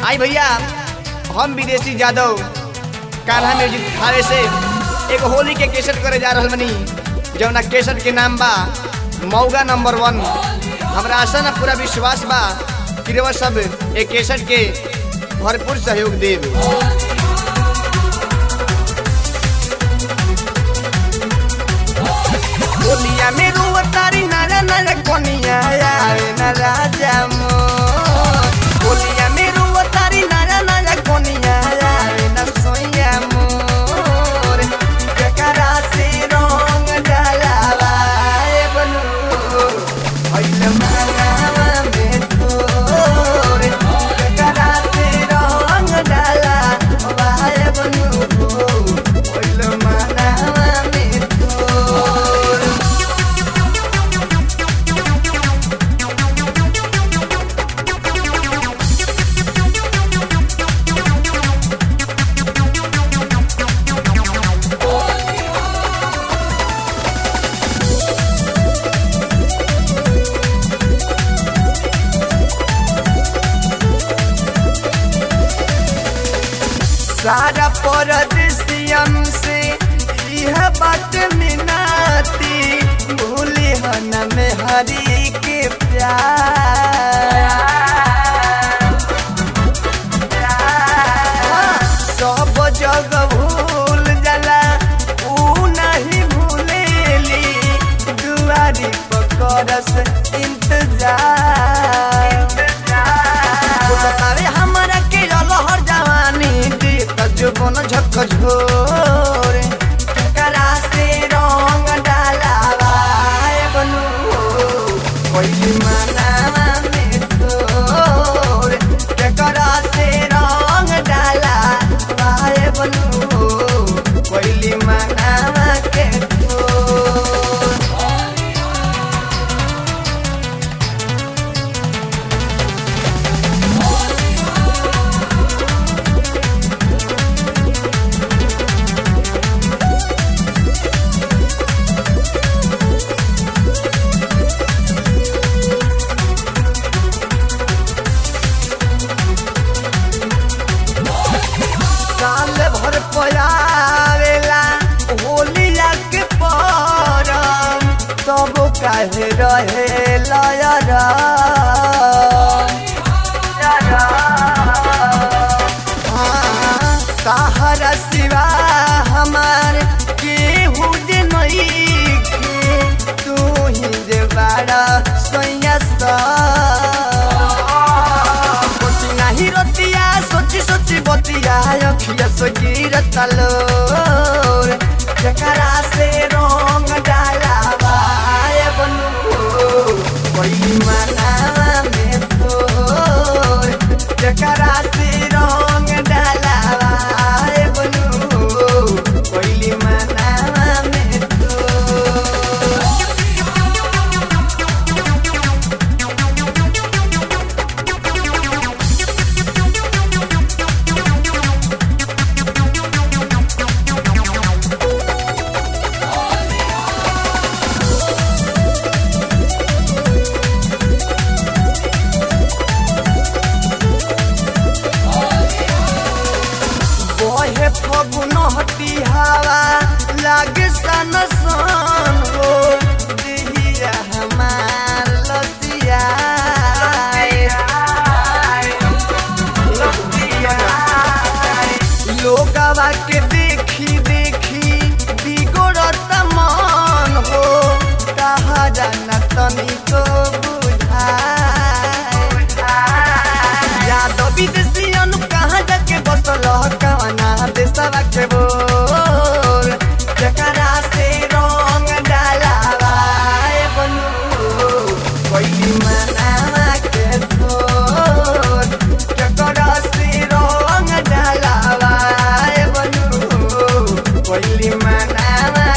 आई भैया हम विदेशी यादव कान्हा म्यूजिक थावे से एक होली के केसट करे जा रहल बनी जौना केसट के नाम बा मौगा नंबर वन हमरा आशा ना पूरा विश्वास बा कि रउआ सब एक केसट के भरपूर सहयोग देव होलिया में रुआ तारी नारा नारा कोनिया आवे ना राजा मोर होलिया में रुआ तारी नारा नारा कोनिया आवे ना सोया मोर ककरा से रंग डालावा ए बनू होइल मांगावा में तोर ककरा से रंग डालावा ए बनू होइल मांगावा में तोर सारा परदेसियन से यह बात मिनाती भूली हन में हरी के प्यार सब जग भूल जाला ऊ नहीं भूलेली दुआरी पकड़स इंतजार बतावे हमरा के लहर जवानी दी तजुबन झक झोर करा से रंग डालावा ए बनू कोई मनावा में तोर करा से रंग डालावा ए बनू कोई मनावा के तोर साल भर पयावेला होलिया के परम तब काहे रहे लयरा ताहरा सिवा हमार केहू जे नइखे तू ही जे बाड़ा सैया सा सोची नाही रतिया सोची सोची बतिया अखिया सोची रतलोर जकरा से रंग डालावा ए बनू कोई मनावा में तोर जकरा से रंग डालावा ए बनू कोई मनावा में तोर बहे फगुन हटी हवा लागे सन सन हो दिहिया हमार लतिया लोगवा के देखी देखी बिगड़त मन हो कहा जाना तनिको बुझाए यादव विदेशियन कहाँ जाके बसल कवना देशवा के बोल जकरा से रंग डालावा ए बनू कोई मनावा के तोर जकरा से रंग डालावा ए बनू कोई मनावा